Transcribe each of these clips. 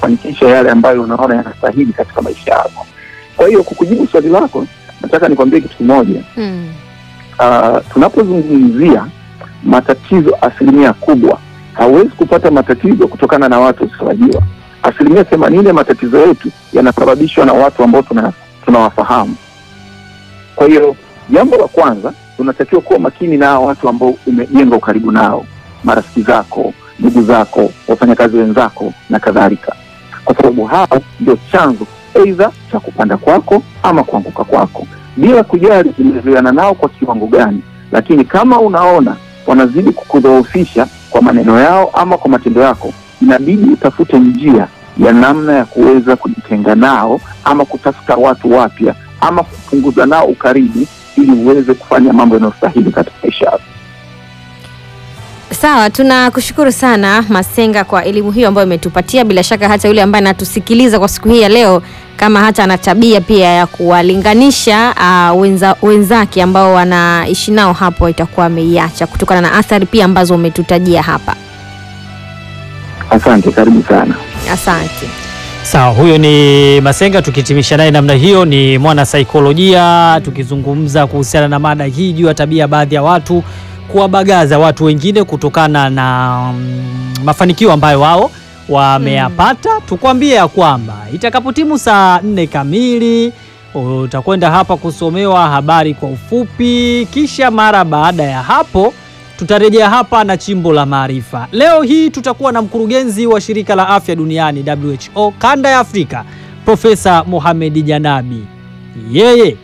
kufanikisha yale ambayo unaona yanastahili katika maisha yako. Kwa hiyo kukujibu swali lako, nataka nikwambie kitu kimoja. Mm. Uh, tunapozungumzia matatizo, asilimia kubwa hauwezi kupata matatizo kutokana na watu wasiotarajiwa. Asilimia themanini ya matatizo yetu yanasababishwa na watu ambao tuna tunawafahamu. Kwa hiyo jambo la kwanza, tunatakiwa kuwa makini na hao watu ambao umejenga ukaribu nao, marafiki zako, ndugu zako, wafanyakazi wenzako na kadhalika, kwa sababu hao ndio chanzo aidha cha kupanda kwako ama kuanguka kwako, bila kujali umezoeana nao kwa kiwango gani. Lakini kama unaona wanazidi kukudhoofisha kwa maneno yao ama kwa matendo yako, inabidi utafute njia ya namna ya kuweza kujitenga nao ama kutafuta watu wapya ama kupunguza nao ukaribu ili uweze kufanya mambo yanayostahili katika maisha yako. Sawa, tunakushukuru sana Masenga kwa elimu hiyo ambayo umetupatia. Bila shaka hata yule ambaye anatusikiliza kwa siku hii ya leo, kama hata ana tabia pia ya kuwalinganisha uh, wenza, wenzake ambao wanaishi nao hapo, itakuwa ameiacha kutokana na athari pia ambazo umetutajia hapa. Asante, karibu sana. Asante. Sawa, huyo ni Masenga, tukihitimisha naye namna hiyo. Ni mwana saikolojia, tukizungumza kuhusiana na mada hii juu ya tabia ya baadhi ya watu kuwabagaza watu wengine kutokana na mm, mafanikio ambayo wao wameyapata. Tukwambie ya kwamba itakapotimu saa nne kamili utakwenda hapa kusomewa habari kwa ufupi, kisha mara baada ya hapo tutarejea hapa na chimbo la maarifa. Leo hii tutakuwa na mkurugenzi wa shirika la afya duniani WHO kanda ya Afrika, Profesa Mohamed Janabi. Yeye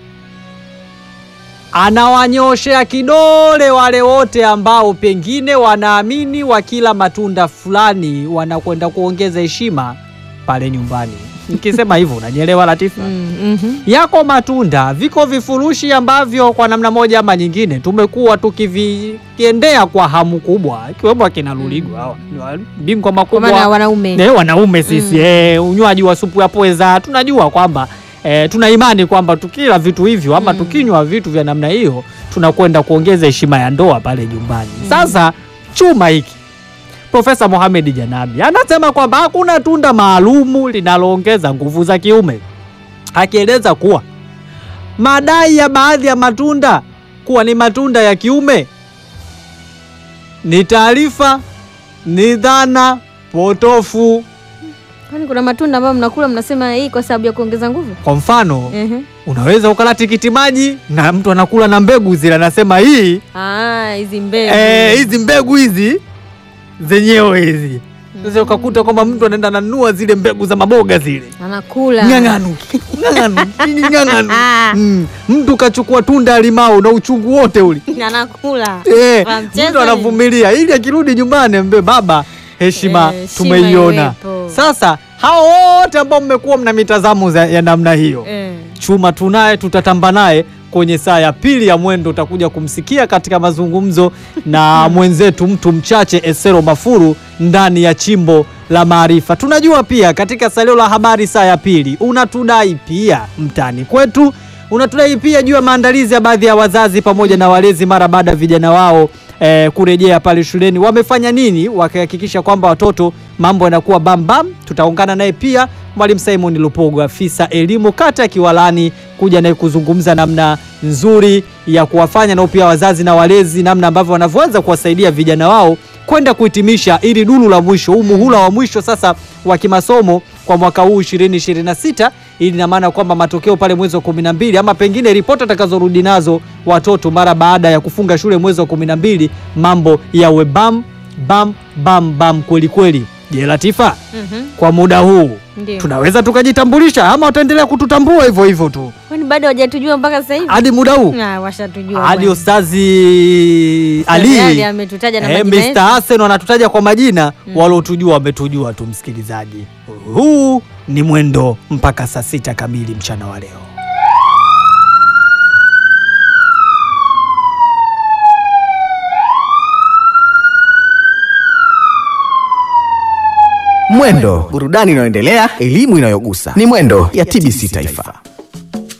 anawanyoshea kidole wale wote ambao pengine wanaamini wakila matunda fulani wanakwenda kuongeza heshima pale nyumbani. Nikisema hivyo unanielewa Latifa? Mm, mhm. Yako matunda, viko vifurushi ambavyo kwa namna moja ama nyingine tumekuwa tukiviendea kwa hamu kubwa, ikiwemo akina Luligo hawa ni wa- bingwa Kwa maana makubwa wanaume ne wanaume sisi Mm. eh, unywaji wa supu ya pweza tunajua kwamba eh, tuna imani kwamba tukila vitu hivyo ama Mm. tukinywa vitu vya namna hiyo tunakwenda kuongeza heshima ya ndoa pale nyumbani. Sasa chuma hiki Profesa Mohamed Janabi anasema kwamba hakuna tunda maalumu linaloongeza nguvu za kiume, akieleza kuwa madai ya baadhi ya matunda kuwa ni matunda ya kiume ni taarifa, ni dhana potofu. kwani kuna matunda ambayo mnakula mnasema hii kwa sababu ya kuongeza nguvu? Kwa mfano, Ehe. unaweza ukala tikiti maji na mtu anakula na mbegu zile, anasema hii Ah, hizi mbegu. eh, hizi mbegu hizi zenyewe hizi. Sasa ukakuta kwamba mtu anaenda nanunua zile mbegu za maboga zile Anakula. ng'ang'anu ng'ang'anu nini ng'ang'anu mm. Mtu kachukua tunda ya limau na uchungu wote ule Anakula. eh, Wa mchezo mtu anavumilia ili akirudi nyumbani ambe baba, heshima Eh, heshima tumeiona. iwepo. Sasa hao wote ambao mmekuwa mna mitazamo za- ya namna hiyo Eh. chuma tunaye, tutatamba naye kwenye saa ya pili ya mwendo. Utakuja kumsikia katika mazungumzo na mwenzetu mtu mchache Esero Mafuru ndani ya chimbo la maarifa. Tunajua pia katika salio la habari saa ya pili unatudai pia mtani kwetu, unatudai pia juu ya maandalizi ya baadhi ya wazazi pamoja na walezi mara baada ya vijana wao eh, kurejea pale shuleni. Wamefanya nini wakihakikisha kwamba watoto mambo yanakuwa bambam? Tutaungana naye pia Mwalimu Simon Lupogo, afisa elimu kata ya Kiwalani, kuja naye kuzungumza namna nzuri ya kuwafanya nao pia wazazi na walezi, namna ambavyo wanavyoweza kuwasaidia vijana wao kwenda kuhitimisha ili duru la mwisho, huu muhula wa mwisho sasa wa kimasomo kwa mwaka huu 2026 ili ina maana kwamba matokeo pale mwezi wa 12 ama pengine ripoti atakazorudi nazo watoto mara baada ya kufunga shule mwezi wa 12 mambo yawe bam bam bam bam kweli kweli. Je, Latifa, Mhm. kwa muda huu Ndio. tunaweza tukajitambulisha ama wataendelea kututambua hivyo hivyo tu Kwani bado hawajatujua mpaka sasa hivi? hadi muda huu Ah, washatujua. hadi bwana. Ustazi Ali Ali ametutaja na eh, majina yetu. Mr. Hassan wanatutaja kwa majina Mm. waliotujua wametujua tu. Msikilizaji, huu ni mwendo mpaka saa sita kamili mchana wa leo. Mwendo, burudani inayoendelea, elimu inayogusa. Ni Mwendo ya TBC Taifa.